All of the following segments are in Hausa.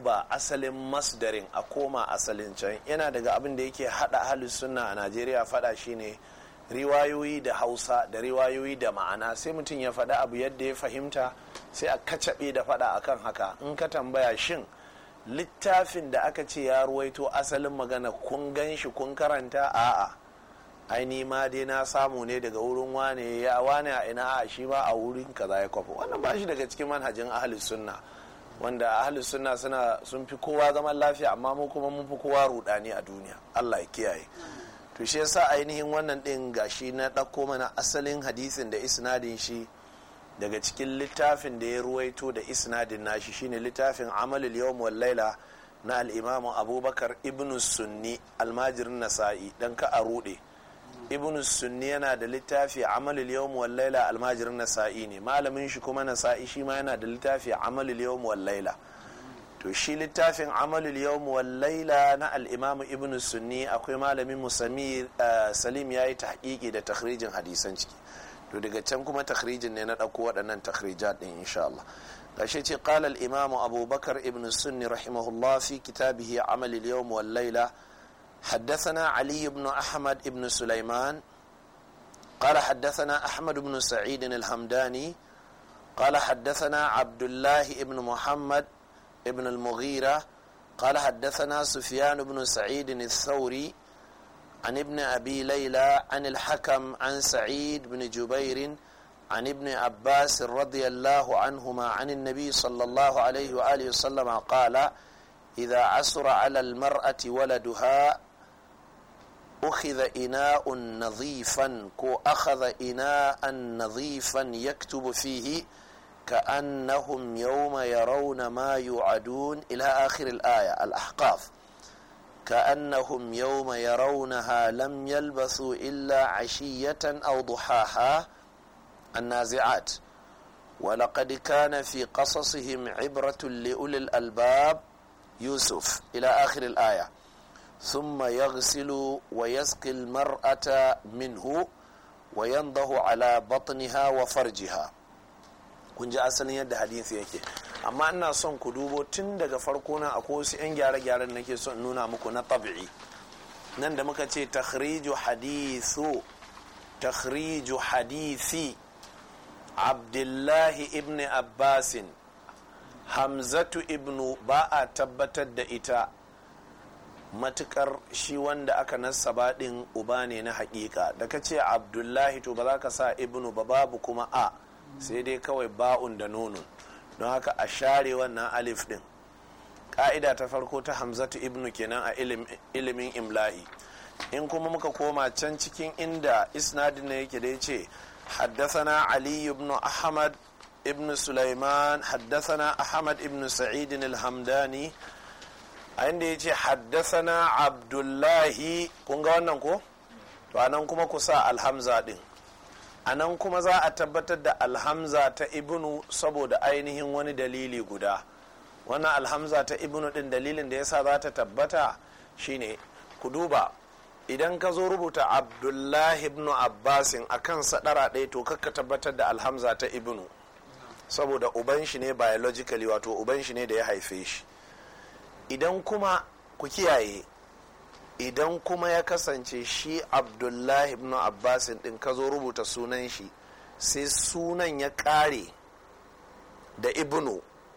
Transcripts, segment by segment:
duba asalin masdarin a koma asalin can yana daga abin da yake hada ahlus sunna a najeriya fada shine riwayoyi da hausa da riwayoyi da ma'ana sai mutum ya faɗa abu yadda ya fahimta sai a kacaɓe da faɗa akan haka in ka tambaya shin littafin da aka ce ya ruwaito asalin magana kun gan shi kun karanta a'a aini ma dai na samu ne daga wurin wane ya wane a ina a shi ma a wurin kaza ya kwafa wannan ba shi daga cikin manhajin ahli sunna wanda ahli sunna suna sun fi kowa zaman lafiya amma mu kuma mun fi kowa rudani a duniya Allah ya kiyaye to shi yasa ainihin wannan din gashi na ɗauko mana asalin hadisin da isnadin shi daga cikin littafin da ya ruwaito da isnadin nashi shine littafin amalul yawm wal laila na al-imamu abubakar ibn sunni almajirin nasa'i dan ka a rude ibn sunni yana da littafi amalul yawm wal laila almajirin nasa'i ne malamin shi kuma nasa'i shi ma yana da littafi amalul yawm wal laila to shi littafin amalul yawm wal laila na al-imam ibn sunni akwai malamin musami salim yayi tahqiqi da takhrijin hadisan ciki to daga can kuma takhrijin ne na dauko waɗannan takhrijat din insha Allah gashi ce qala al-imam abubakar ibn sunni rahimahullah fi kitabihi amal al-yawm wal laila حدثنا علي بن أحمد بن سليمان قال حدثنا أحمد بن سعيد الحمداني قال حدثنا عبد الله بن محمد بن المغيرة قال حدثنا سفيان بن سعيد الثوري عن ابن أبي ليلى عن الحكم عن سعيد بن جبير عن ابن عباس رضي الله عنهما عن النبي صلى الله عليه وآله وسلم قال إذا عسر على المرأة ولدها أخذ إناء نظيفا كو أخذ إناء نظيفا يكتب فيه كأنهم يوم يرون ما يوعدون إلى آخر الآية الأحقاف كأنهم يوم يرونها لم يلبثوا إلا عشية أو ضحاها النازعات ولقد كان في قصصهم عبرة لأولي الألباب يوسف إلى آخر الآية ثم يغسل ويسقي المرأة منه وينضه على بطنها وفرجها kun ji asalin yadda hadisi yake amma ina son ku dubo tun daga farko na akwai wasu 'yan gyare-gyaren nake son nuna muku na tabi'i nan da muka ce takhriju hadithu takhriju hadisi abdullahi ibn abbasin hamzatu ibnu ba a tabbatar da ita matukar shi wanda aka nasaba din uba ne na hakika da ka ce abdullahi to ba za ka sa ibnu ba babu kuma a sai dai kawai ba'un da nunun don haka a share wannan alif din ka'ida ta farko ta hamzatu ibnu kenan a ilimin imla'i in kuma muka koma can cikin inda isnadin ne yake da ya ce حدثنا علي بن أحمد ابن سليمان حدثنا أحمد ابن سعيد الحمداني عندي يجي حدثنا عبد الله kunga wannan ko to anan kuma ku sa alhamza din anan kuma za a tabbatar da alhamza ta ibnu saboda ainihin wani dalili guda wannan alhamza ta ibnu din dalilin da yasa za ta tabbata shine ku duba idan ka zo rubuta abdullahi ibn abbasin a kan sadara ɗaya to kakka tabbatar da alhamza ta ibnu saboda uban shi ne biologically wato uban shi ne da ya haife shi idan kuma ku kiyaye idan kuma ya kasance shi abdullahi ibn abbasin ɗin ka zo rubuta sunan shi sai sunan ya ƙare da ibnu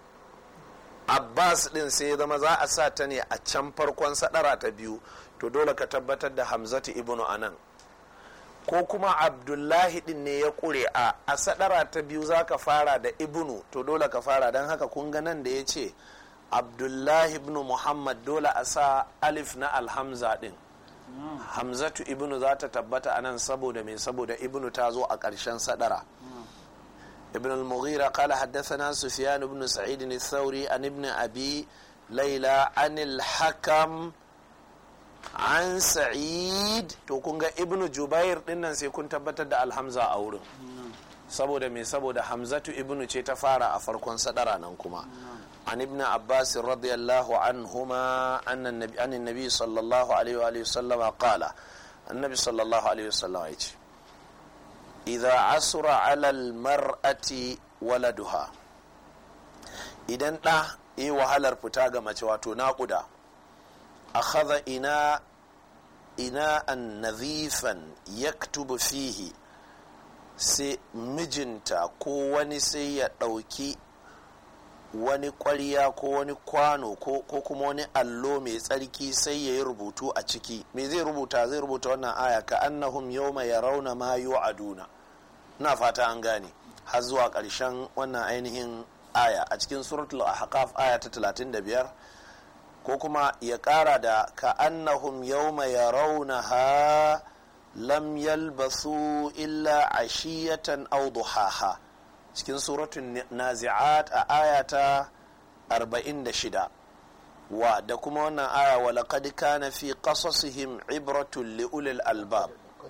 abbas ɗin sai ya zama za a sa ta ne a can farkon sadara ta biyu to dole ka tabbatar da hamzatu ibnu anan ko kuma abdullahi din ne ya kure a a sadara ta biyu za ka fara da ibnu to dole ka fara don haka kun ga nan da ya ce abdullahi ibnu muhammad dole a sa alif na alhamza din hamzatu ibnu za ta tabbata a nan saboda mai saboda ibnu ta zo a ƙarshen sadara ابن المغيرة قال حدثنا سفيان بن سعيد الثوري عن ابن أبي ليلى عن الحكم an sa'id to kun ga ibnu jubair dinnan sai kun tabbatar da alhamza a wurin saboda me saboda hamzatu ibnu ce ta fara a farkon sadara nan kuma an ibn abbas radiyallahu anhuma anna nabi an nabi sallallahu alaihi wa sallam qala annabi sallallahu alaihi wa sallam ya ce idza asra ala al mar'ati waladuha idan da e wahalar fita ga mace wato naƙuda akhadha ina ina an nazifan yaktubu fihi sai mijinta ko wani sai ya ɗauki wani ƙwarya ko wani kwano ko kuma wani allo mai tsarki sai ya yi rubutu a ciki me zai rubuta zai rubuta wannan aya ka annahum yawma yarawna ma yu'aduna na fata an gane har zuwa ƙarshen wannan ainihin aya a cikin suratul ahqaf aya ta 35 ko kuma ya ƙara da ka annahum yawma yarawnaha lam yalbasu illa ashiyatan aw duhaha cikin suratun nazi'at a aya ta 46 wa da kuma wannan aya wa laqad kana fi qasasihim ibratun li ulil albab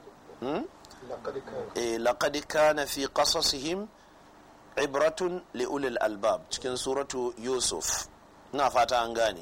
eh laqad kana fi qasasihim ibratun li ulil albab cikin suratu yusuf ina fata an gane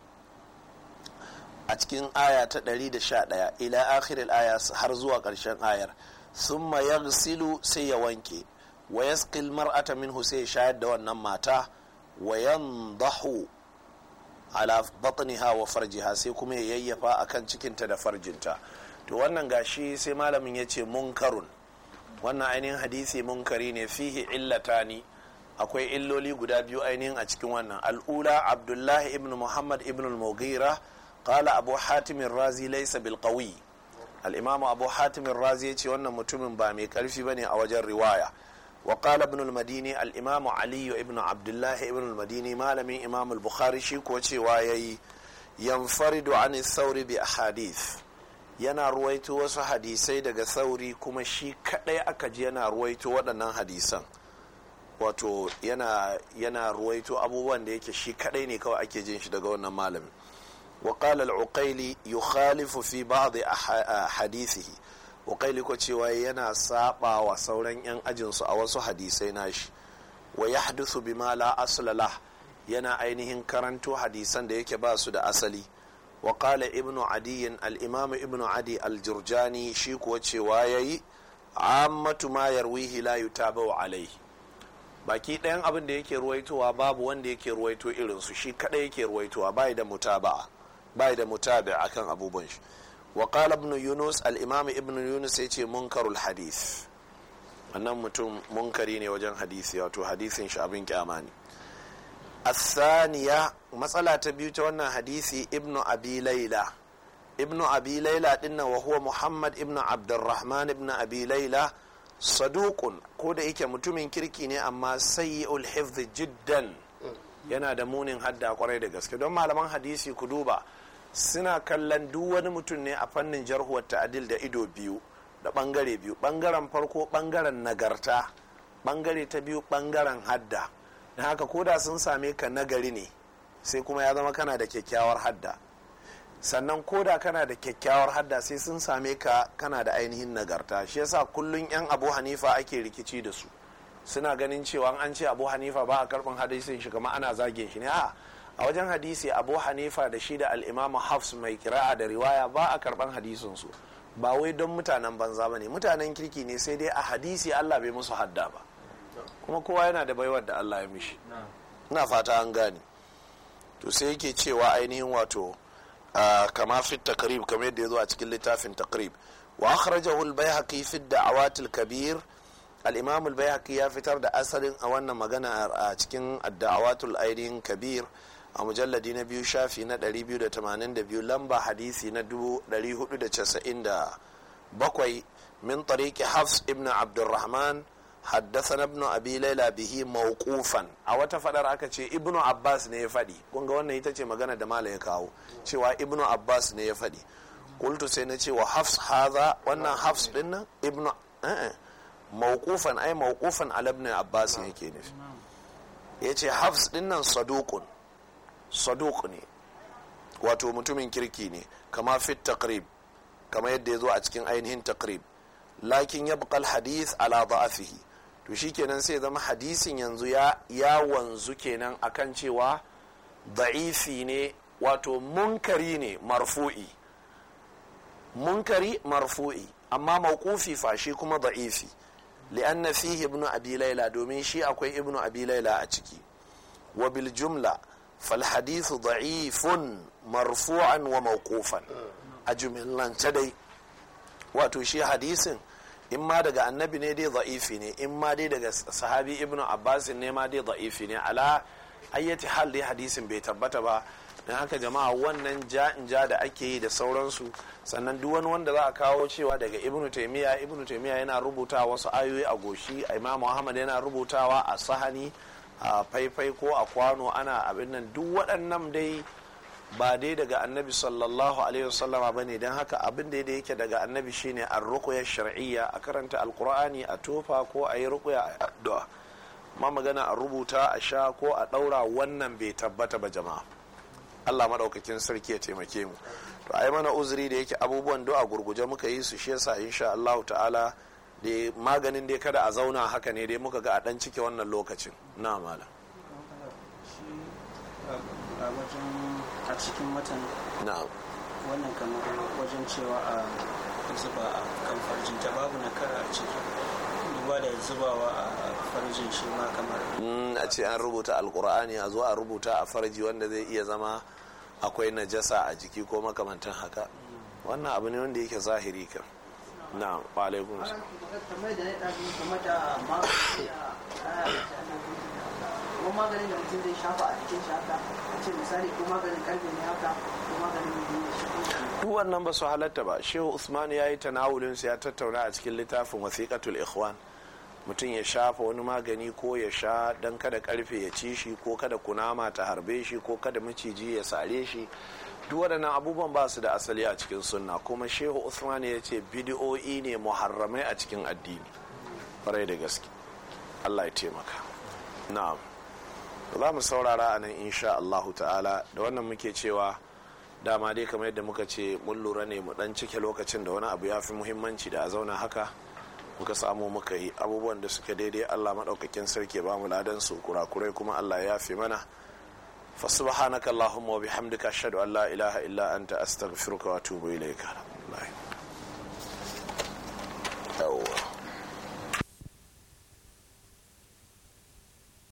a cikin aya ta 111 ila akhiril aya har zuwa ƙarshen ayar summa yaghsilu sai ya wanke wa yasqil mar'ata minhu sai shayar da wannan mata wa yandahu ala batniha wa farjiha sai kuma ya yayyafa akan cikinta da farjinta to wannan gashi sai malamin ya ce munkarun wannan ainihin hadisi munkari ne fihi illatani akwai illoli guda biyu ainihin a cikin wannan al'ula abdullahi ibn muhammad ibn al-mughira qala abu hatim razi laysa bil qawi al-imam abu hatim razi ya ce wannan mutumin ba mai karfi bane a wajen riwaya وقال ابن المديني الإمام علي ابن عبد الله ابن المديني مالمي إمام البخاري شي كوتشي وايي ينفرد عن الثور بأحاديث yana ruwaito wasu hadisai daga sauri kuma shi kadai aka ji yana ruwaito waɗannan hadisan wato yana, yana ruwaito abubuwan da yake shi kadai ne kawai ake jin shi daga wannan malamin wa qala al-uqayli yukhalifu fi ba'd hadithihi ukaili ko cewa yana saba wa sauran 'yan ajinsu a wasu hadisai nashi wa ya hadisu bima la aslala yana ainihin karanto hadisan da yake ba su da asali wa qala ibnu adiyin al-imam ibnu adi al-jurjani shi kuwa cewa yayi ammatu ma yarwihi la yutabau alaihi baki ɗayan abin da yake ruwaitowa babu wanda yake ruwaito irinsu shi kadai yake ruwaitowa bai da mutaba'a bai da mutabi akan abubuwan shi وقال ابن يونس الامام ابن يونس yace munkarul hadith wannan mutum munkari ne wajen hadisi wato hadisin shi abin kyama ne asaniya matsala ta biyu ta wannan hadisi ibnu abi laila ibnu abi laila dinnan wa huwa muhammad ibnu abdurrahman ibnu abi laila saduqun ko da yake mutumin kirki ne amma sayyi'ul hifz jiddan yana da munin hadda kwarai da gaske don malaman hadisi ku duba suna kallon duk wani mutum ne a fannin jarhuwar ta'adil da ido biyu da bangare biyu bangaren farko bangaren nagarta bangare ta biyu bangaren hadda na haka koda sun same ka nagari ne sai kuma ya zama kana da kyakkyawar hadda sannan koda kana da kyakkyawar hadda sai sun same ka kana da ainihin nagarta shi yasa kullum yan abu hanifa ake rikici da su suna ganin cewa an ce abu hanifa ba a karɓin hadisin shi kama ana zagin shi ne a a wajen hadisi abu hanifa da shi da al'imamu hafs mai kira'a da riwaya ba a karban hadisinsu ba wai don mutanen banza ba ne mutanen kirki ne sai dai a hadisi allah bai musu hadda ba kuma kowa yana da baiwar da allah ya mishi na fata an gane to sai yake cewa ainihin wato kama fit takrib kamar yadda ya zo a cikin littafin takrib wa akhrajahu al-baihaqi fi ad-da'awat al-kabir al-imam al-baihaqi ya fitar da asalin a wannan magana a cikin ad-da'awatul ainihin kabir a mujalladi na biyu shafi na 282 lamba hadisi na 497 min tariki hafs ibn abdurrahman حدثنا ابن ابي ليلى به موقوفا a wata fadar aka ce ibnu abbas ne ya faɗi kun ga wannan ita ce magana da mala ya kawo cewa ibnu abbas ne ya faɗi qultu sai na ce wa hafs hadha wannan hafs din nan ibnu eh mawqufan ai mawqufan ala ibn abbas yake nufi yace hafs din nan saduqun saduq ne wato mutumin kirki ne kama fit taqrib kama yadda ya zo a cikin ainihin taqrib lakin yabqa al hadith ala da'afihi to shikenan sai zama hadisin yanzu ya ya wanzu kenan akan cewa da'ifi ne wato munkari ne marfu'i munkari marfu'i amma mawqufi fa shi kuma da'ifi li'anna fihi ibnu abi laila domin shi akwai ibnu abi laila a ciki wa bil jumla fal hadithu da'ifun marfu'an wa mawqufan a jumillance dai wato shi hadisin in ma daga annabi ne dai da'ifi ne in ma dai daga sahabi ibnu abbas ne ma dai da'ifi ne ala ayyati hal dai hadisin bai tabbata ba don haka jama'a wannan ja in ja da ake yi da sauransu sannan duk wani wanda za a kawo cewa daga ibnu taimiyya ibnu taimiyya yana rubuta wasu ayoyi a goshi imam muhammad yana rubutawa a sahani a faifai ko a kwano ana abin nan duk waɗannan dai ba dai daga annabi sallallahu alaihi wasallama ba ne don haka abin da yake daga annabi shine an rukuya shar'iyya a karanta alkur'ani a tofa ko a yi rukuya a addu'a ma magana a rubuta a sha ko a ɗaura wannan bai tabbata ba jama'a allah maɗaukakin sarki ya taimake mu to a yi mana uzuri da yake abubuwan do a gurguje muka yi su shi yasa insha allahu ta'ala da maganin dai kada a zauna haka ne dai muka ga a ɗan cike wannan lokacin na malam a wajen a cikin watan na'am wannan kamar wajen cewa a zuba a kan farjinta babu na kara a ciki duba da zubawa a farjin shi ma kamar Mm, a ce an rubuta alkur'ani a zo a rubuta a farji wanda zai iya zama akwai najasa a jiki ko makamantan haka wannan abu ne wanda yake zahiri kan na alaikun kamar da ya ɗazu game da magani ko maganin da mutum zai shafa a cikin shi haka a ce misali ko maganin karfe ne haka ko maganin mai ne shi duk wannan ba su halatta ba shehu usman ya yi tanawulin ya tattauna a cikin littafin wasiqatul ikhwan mutum ya shafa wani magani ko ya sha dan kada karfe ya ci shi ko kada kunama ta harbe shi ko kada maciji ya sare shi duk waɗannan abubuwan ba su da asali a cikin sunna kuma shehu usman ya ce bidiyo'i ne muharramai a cikin addini farai da gaske allah ya taimaka na'am za mu saurara a nan insha allahu ta'ala da wannan muke cewa dama dai kamar yadda muka ce mun lura ne mu dan cike lokacin da wani abu ya fi muhimmanci da a zauna haka muka samu muka yi abubuwan da suke daidai allah maɗaukakin sarki ba mu ladan su kurakurai kuma allah ya fi mana فسبحانك اللهم وبحمدك أشهد أن لا إله إلا أنت أستغفرك وأتوب إليك